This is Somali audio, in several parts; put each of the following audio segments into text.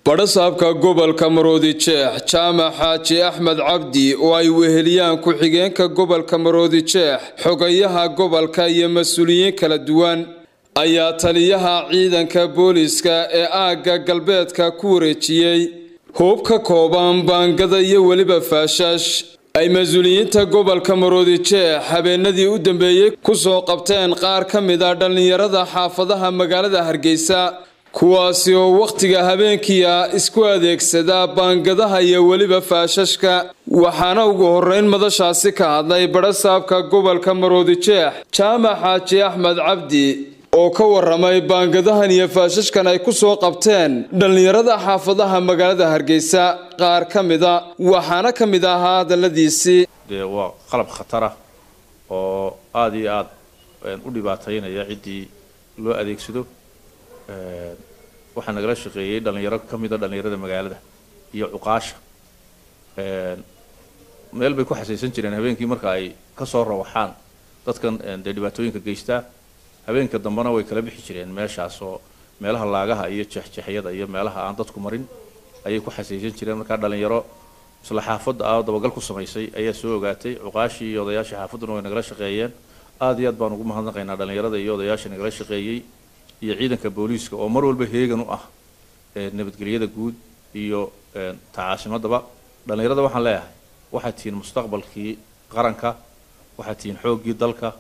badhasaabka gobolka maroodi jeex jaamac xaaji axmed cabdi oo ay weheliyaan ku-xigeenka gobolka maroodi jeex xogayaha gobolka iyo mas-uuliyiin kala duwan ayaa taliyaha ciidanka booliiska ee aagga galbeedka ku wareejiyey hoob ka kooban baangada iyo weliba faashash ay mas-uuliyiinta gobolka maroodi jeex habeenadii u dambeeyey ku soo qabteen qaar ka mid a dhallinyarada xaafadaha magaalada hargeysa kuwaasi oo wakhtiga habeenkiia isku adeegsada baangadaha iyo weliba faashashka waxaana ugu horreyn madashaasi ka hadlay badhasaabka gobolka maroodi jeex jaamac xaaji axmed cabdi oo ka waramay baangadahan iyo faashashkan ay ku soo qabteen dhallinyarada xaafadaha magaalada hargeysa qaar ka mida waxaana ka mid ahaa hadalladiisii dee waa qalab khatara oo aada iyo aada u dhibaataynaya ciddii loo adeegsado waxaa nagala shaqeeyey dhallinyaro ka mida dhallinyarada magaalada iyo cuqaasha meel bay ku xasaysan jireen habeenkii marka ay kasoo rawaxaan dadkan dee dhibaatooyinka geystaa habeenka dambena way kala bixi jireen meeshaas oo meelaha laagaha iyo jeexjeexyada iyo meelaha aan dadku marin ayay ku xasaysan jireen markaa dhallinyaro isla xaafadda ah oo dabagal ku samaysay ayaa soo ogaatay cuqaashii iyo odayaashii xaafadduna way nagala shaqeeyeen aada iyo aad baan ugu mahadnaqaynaa dhallinyarada iyo odayaasha nagala shaqeeyey iyo ciidanka booliiska oo mar walba heegan u ah nabadgelyada guud iyo tacaasimadaba dhallinyarada waxaan leeyahay waxaad tihiin mustaqbalkii qaranka waxaad tihiin xooggii dalka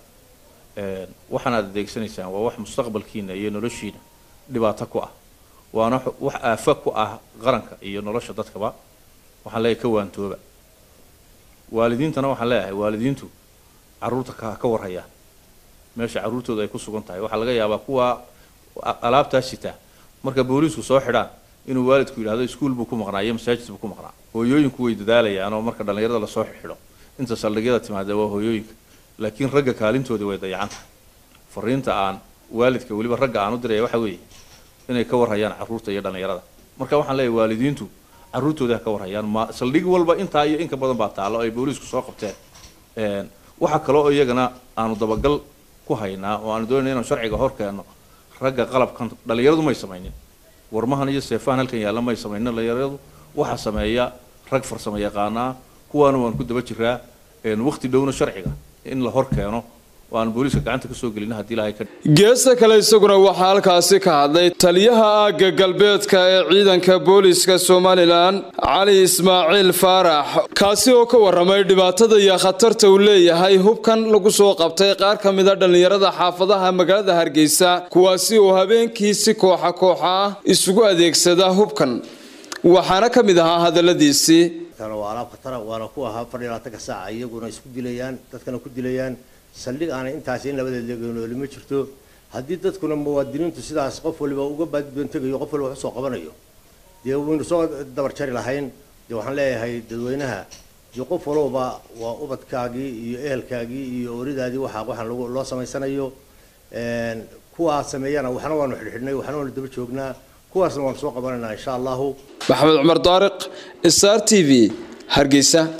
waxaan aad adeegsanaysaan waa wax mustaqbalkiina iyo noloshiina dhibaato ku ah waana wax aafa ku ah qaranka iyo nolosha dadkaba waxaan leeyahay ka waantooba waalidiintana waxaan leeyahay waalidiintu carruurta ka ka warhayaan meesha carruurtooda ay ku sugan tahay waxaa laga yaabaa kuwa alaabtaa sitaa marka booliisku soo xidhaan inuu waalidku yidhahdo iskuul buu ku maqnaa iyo masaajid buu ku maqnaa hooyooyinku way dadaalayaan oo marka dhallinyarada lasoo xidho inta saldhigyada timaada waa hooyooyinka laakiin ragga kaalintoodii way dayacanta fariinta aan waalidka weliba ragga aan u diraya waxa weeye inay ka warhayaan carruurta iyo dhallinyarada marka waxaan leeyahay waalidiintu carruurtooda ha ka warhayaan ma saldhig walba intaa iyo inka badan baa taallo ay booliisku soo qabteen waxa kale oo iyagana aanu dabagal ku haynaa oo aanu doonayna inaan sharciga hor keenno ragga qalabkan dhallinyaradu may samaynin warmahan iyo seefahan halkan yaalla may samaynin dhallinyaradu waxaa sameeya rag farsamo yaqaanaa kuwaana waan ku daba jiraa waqti dhowna sharciga in la hor keeno oo aan booliiska gacanta ka soo gelin haddii ilahay ka geesta kale isaguna waxaa halkaasi ka hadlay taliyaha aagga galbeedka ee ciidanka booliiska somalilan cali ismaaciil faarax kaasi oo ka waramay dhibaatada iyo khatarta uu leeyahay hubkan lagu soo qabtay qaar ka mida dhallinyarada xaafadaha magaalada hargeysa kuwaasi oo habeenkii si kooxa kooxa ah isugu adeegsada hubkan waxaana ka mid ahaa hadalladiisii waa alaab khatara waana ku ahaa fadhi labaatanka saaca iyaguna isku dilayaan dadkana ku dilayaan saldhig aanay intaasi in labadeed leeganooli ma jirto haddii dadkuna muwaadiniintu sidaas qof waliba uga baadbantegayo qof waliba wax soo qabanayo dee waynu soo dabar jari lahayn dee waxaan leeyahay dadweynaha dee qof walowba waa ubadkaagii iyo ehelkaagii iyo oridaadii waxa waxaan loo samaysanayo kuwaa sameeyana waxna waanu xidhxidhnay waxna waanu daba joognaa kuwaasna waanu soo qabanaynaa insha allahu maxamed cumar daariq sr t v hargeysa